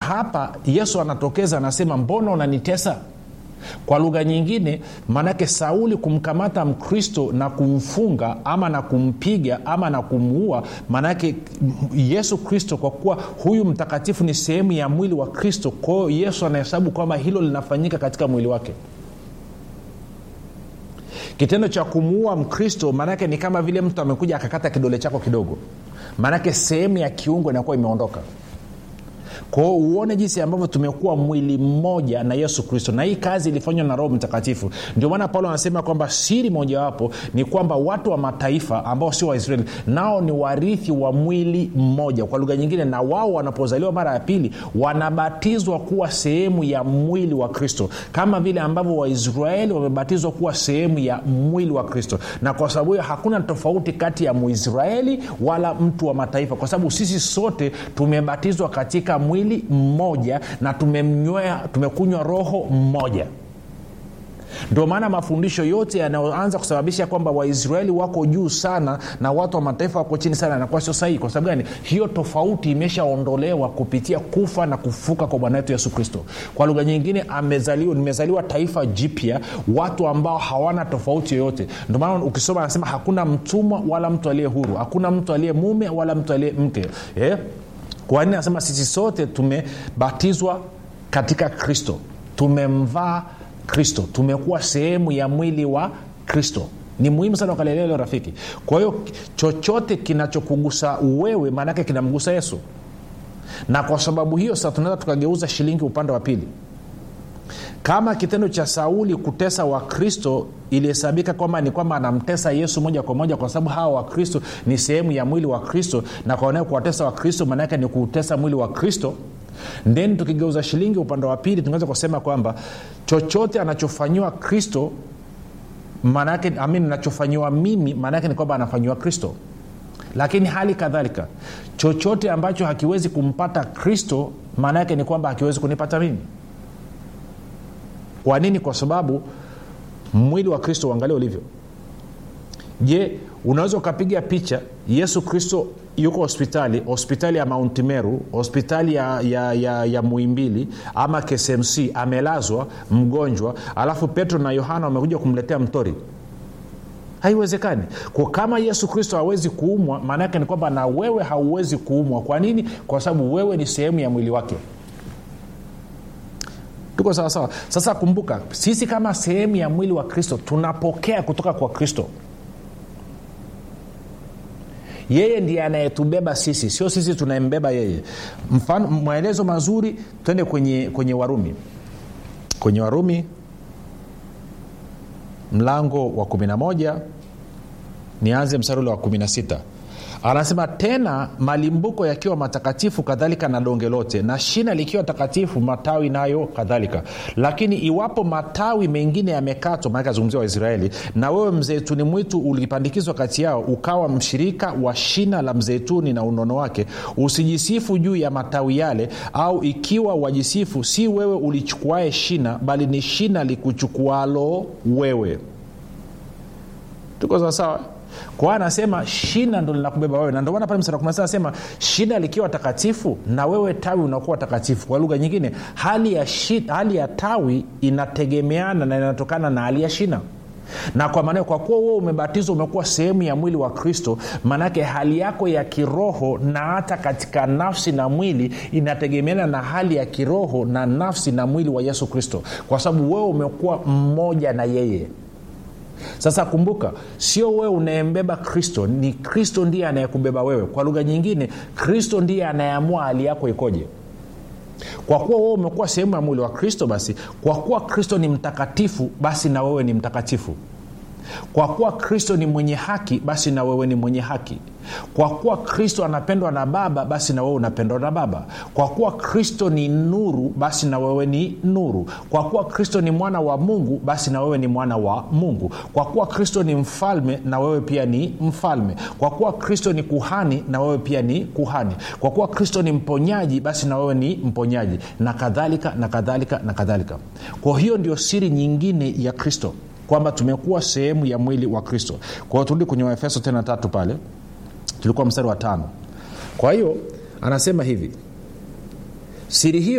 hapa yesu anatokeza anasema mbona unanitesa kwa lugha nyingine maanake sauli kumkamata mkristo na kumfunga ama na kumpiga ama na kumuua maanake yesu kristo kwa kuwa huyu mtakatifu ni sehemu ya mwili wa kristo kwao yesu anahesabu kwamba hilo linafanyika katika mwili wake kitendo cha kumuua mkristo maanake ni kama vile mtu amekuja akakata kidole chako kidogo maanake sehemu ya kiungo inakuwa imeondoka kwao uone jinsi ambavyo tumekuwa mwili mmoja na yesu kristo na hii kazi ilifanywa na roho mtakatifu ndio maana paulo anasema kwamba siri mojawapo ni kwamba watu wa mataifa ambao sio waisraeli nao ni warithi wa mwili mmoja kwa lugha nyingine na wao wanapozaliwa mara ya pili wanabatizwa kuwa sehemu ya mwili wa kristo kama vile ambavyo waisraeli wamebatizwa kuwa sehemu ya mwili wa kristo na kwa sababu hiyo hakuna tofauti kati ya muisraeli wala mtu wa mataifa kwa sababu sisi sote tumebatizwa katika mwili mmoja na tumemnywea tumekunywa roho mmoja ndio maana mafundisho yote yanayoanza kusababisha kwamba waisraeli wako juu sana na watu wa mataifa wako chini sana yanakuwa sio sahihi kwa sababu gani hiyo tofauti imeshaondolewa kupitia kufa na kufuka kwa bwana wetu yesu kristo kwa lugha nyingine amezaliwa nimezaliwa taifa jipya watu ambao hawana tofauti yoyote ndio maana ukisoma anasema hakuna mtumwa wala mtu aliye huru hakuna mtu aliye mume wala mtu aliye mke eh? kwa nini anasema sisi sote tumebatizwa katika kristo tumemvaa kristo tumekuwa sehemu ya mwili wa kristo ni muhimu sana ukalelewa leo rafiki kwa hiyo chochote kinachokugusa wewe maanaake kinamgusa yesu na kwa sababu hiyo sasa tunaweza tukageuza shilingi upande wa pili kama kitendo cha sauli kutesa wakristo ilihesabika kwamba ni kwamba anamtesa yesu moja kwa moja kwa sababu hawa wakristo ni sehemu ya mwili wa kristo na kwaonea kuwatesa wakristo maanaake ni kuutesa mwili wa kristo then tukigeuza shilingi upande wa pili tunaweza kusema kwamba chochote anachofanyiwa kristo maanaake amin nachofanyiwa mimi maanaake ni kwamba anafanyiwa kristo lakini hali kadhalika chochote ambacho hakiwezi kumpata kristo maana yake ni kwamba hakiwezi kunipata mimi kwa nini kwa sababu mwili wa kristo uangalia ulivyo je unaweza ukapiga picha yesu kristo yuko hospitali hospitali ya mount meru hospitali ya, ya, ya, ya muimbili ama ksmc amelazwa mgonjwa alafu petro na yohana wamekuja kumletea mtori haiwezekani kwa kama yesu kristo hawezi kuumwa maana yake ni kwamba na wewe hauwezi kuumwa kwa nini kwa sababu wewe ni sehemu ya mwili wake tuko sawasawa sasa kumbuka sisi kama sehemu ya mwili wa kristo tunapokea kutoka kwa kristo yeye ndiye anayetubeba sisi sio sisi tunayembeba yeye mfano maelezo mazuri twende kwenye kwenye warumi kwenye warumi mlango wa 11 nianze mstari ule wa 16 anasema tena malimbuko yakiwa matakatifu kadhalika na donge lote na shina likiwa takatifu matawi nayo kadhalika lakini iwapo matawi mengine yamekatwa maanake azungumzia waisraeli na wewe mzeituni mwitu ulipandikizwa kati yao ukawa mshirika wa shina la mzeituni na unono wake usijisifu juu ya matawi yale au ikiwa wajisifu si wewe ulichukuae shina bali ni shina likuchukualo wewe tuko sawasawa kwa anasema shina ndo linakubeba wewe na ndio maana pale msara anasema shina likiwa takatifu na wewe tawi unakuwa takatifu kwa lugha nyingine hali ya, shi, hali ya tawi inategemeana na inatokana na hali ya shina na kwa maana kwa kuwa wewe umebatizwa umekuwa sehemu ya mwili wa kristo maanake hali yako ya kiroho na hata katika nafsi na mwili inategemeana na hali ya kiroho na nafsi na mwili wa yesu kristo kwa sababu wewe umekuwa mmoja na yeye sasa kumbuka sio wewe unayembeba kristo ni kristo ndiye anayekubeba wewe kwa lugha nyingine kristo ndiye anayeamua hali yako ikoje kwa kuwa wewe umekuwa sehemu ya mwili wa kristo basi kwa kuwa kristo ni mtakatifu basi na wewe ni mtakatifu kwa kuwa kristo ni mwenye haki basi na wewe ni mwenye haki kwa kuwa kristo anapendwa na baba basi na wewe unapendwa na baba kwa kuwa kristo ni nuru basi na wewe ni nuru kwa kuwa kristo ni mwana wa mungu basi na wewe ni mwana wa mungu kwa kuwa kristo ni mfalme na wewe pia ni mfalme kwa kuwa kristo ni kuhani na wewe pia ni kuhani kwa kuwa kristo ni mponyaji basi na wewe ni mponyaji na kadhalika na kadhalika na kadhalika kwa hiyo ndio siri nyingine ya kristo kwamba tumekuwa sehemu ya mwili wa kristo kwa hiyo turudi kwenye waefeso tena tatu pale tulikuwa mstari wa tano kwa hiyo anasema hivi siri hiyo